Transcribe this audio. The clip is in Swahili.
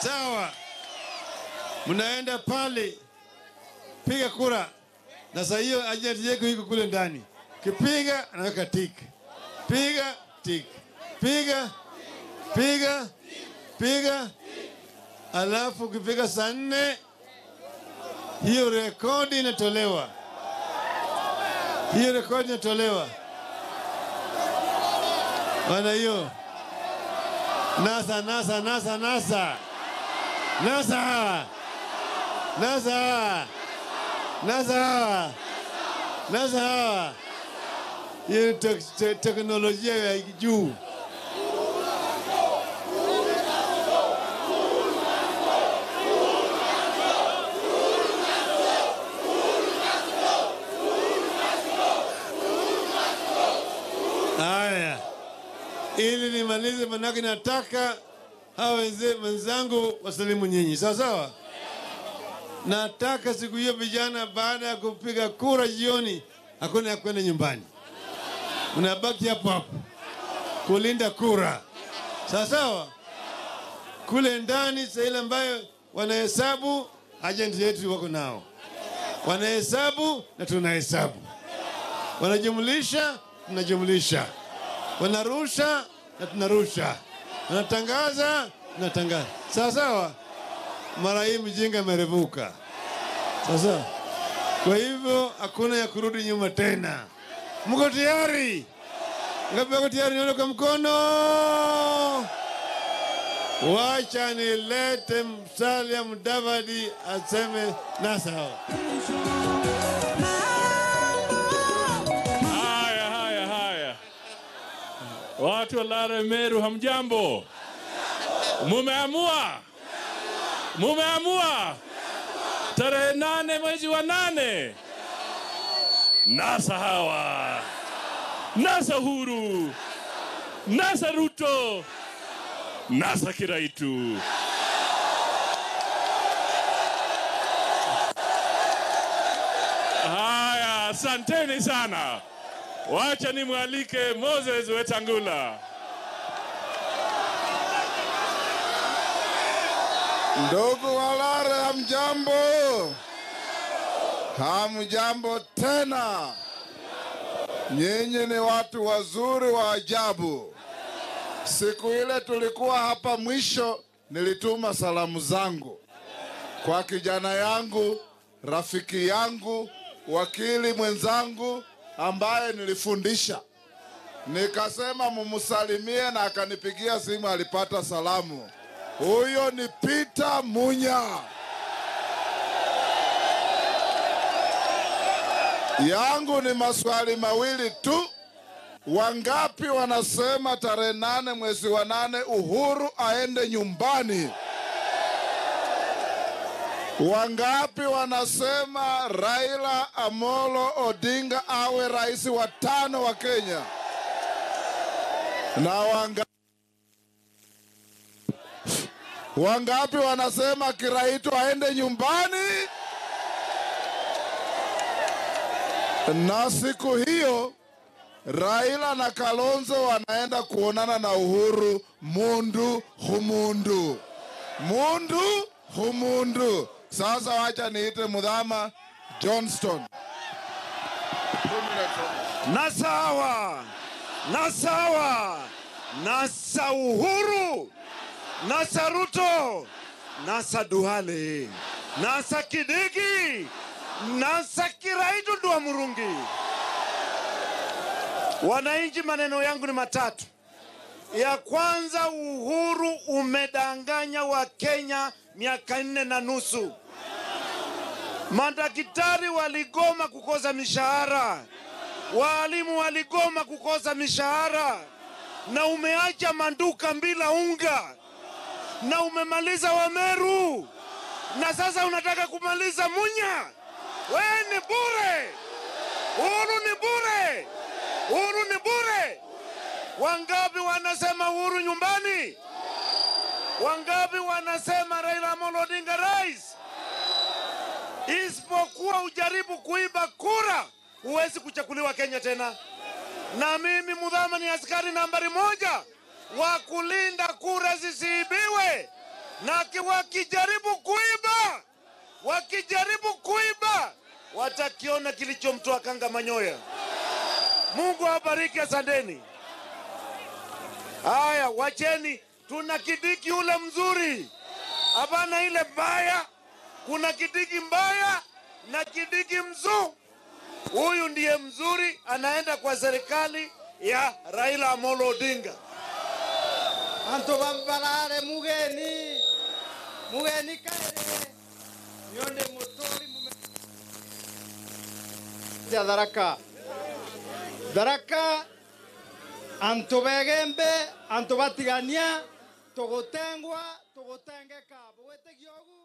Sawa, mnaenda pale piga kura, na saa hiyo ajenti yako iko kule ndani. Kipiga anaweka tik, piga tik, piga piga piga, alafu ukipiga saa nne hiyo rekodi inatolewa, hiyo rekodi inatolewa bana, hiyo nasa nasa nasa nasa nasa nasa nasa nasa, hiyo ni tek- te- teknolojia ya juu. Haya, ili nimalize, manake nataka hawa wenze- wenzangu wasalimu nyinyi, sawa sawa. Nataka siku hiyo vijana, baada ya kupiga kura jioni, hakuna ya kwenda nyumbani, mnabaki hapo hapo kulinda kura, sawa sawa. Kule ndani saa ile ambayo wanahesabu, ajenti yetu wako nao, wanahesabu na tunahesabu, wanajumlisha tunajumlisha, wanarusha na tunarusha, wanatangaza tunatangaza, sawa sawa. Mara hii mjinga imerevuka, sawa sawa. Kwa hivyo hakuna ya kurudi nyuma tena. Mko tayari? Ngapi wako tayari? Nione kwa mkono. Wacha nilete Musalia Mudavadi aseme na sawa. Haya, haya, haya, watu wa Lare Meru, hamjambo? Mumeamua, mumeamua tarehe nane mwezi wa nane, nasa hawa, nasa Uhuru, nasa Ruto, nasa Kiraitu. Haya, asanteni sana. Wacha nimwalike Moses Wetangula. Ndugu Walare, hamjambo? Hamjambo tena. Nyinyi ni watu wazuri wa ajabu. Siku ile tulikuwa hapa mwisho, nilituma salamu zangu kwa kijana yangu, rafiki yangu, wakili mwenzangu ambaye nilifundisha. Nikasema mumsalimie, na akanipigia simu, alipata salamu. Huyo ni Peter Munya. Yangu ni maswali mawili tu. Wangapi wanasema tarehe nane mwezi wa nane Uhuru aende nyumbani? Wangapi wanasema Raila Amolo Odinga awe rais wa tano wa Kenya? Na wanga Wangapi wanasema Kiraitu aende nyumbani? Na siku hiyo Raila na Kalonzo wanaenda kuonana na Uhuru mundu humundu, mundu humundu. Sasa wacha niite Mudhama Johnston. na sawa na sawa nasa Uhuru nasa Ruto nasa Duale nasa Kidigi nasa Kiraitu Ndwa Murungi. Wananchi, maneno yangu ni matatu. Ya kwanza, Uhuru umedanganya Wakenya miaka nne na nusu. Madaktari waligoma kukosa mishahara, waalimu waligoma kukosa mishahara, na umeacha manduka bila unga, na umemaliza Wameru, na sasa unataka kumaliza Munya. Wewe ni bure, Uhuru ni bure, Uhuru ni bure. Wangapi wanasema Uhuru nyumbani? Wangapi wanasema Raila Amolo Odinga rais? isipokuwa ujaribu kuiba kura, huwezi kuchaguliwa Kenya tena. Na mimi Mudhama ni askari nambari moja wa kulinda kura zisiibiwe, na ki- wakijaribu kuiba, wakijaribu kuiba watakiona kilichomtoa kanga manyoya. Mungu awabariki, asanteni. Haya, wacheni, tuna kidiki ule mzuri, hapana ile mbaya. Kuna kidiki mbaya na kidiki mzuri. Huyu ndiye mzuri, anaenda kwa serikali ya Raila Amolo Odinga. antu bambarare mugeni mugeni kaire nionde mutori mume ya tharaka tharaka antu begembe antu batigania tugutengwa tugutengeka bwitigia ogu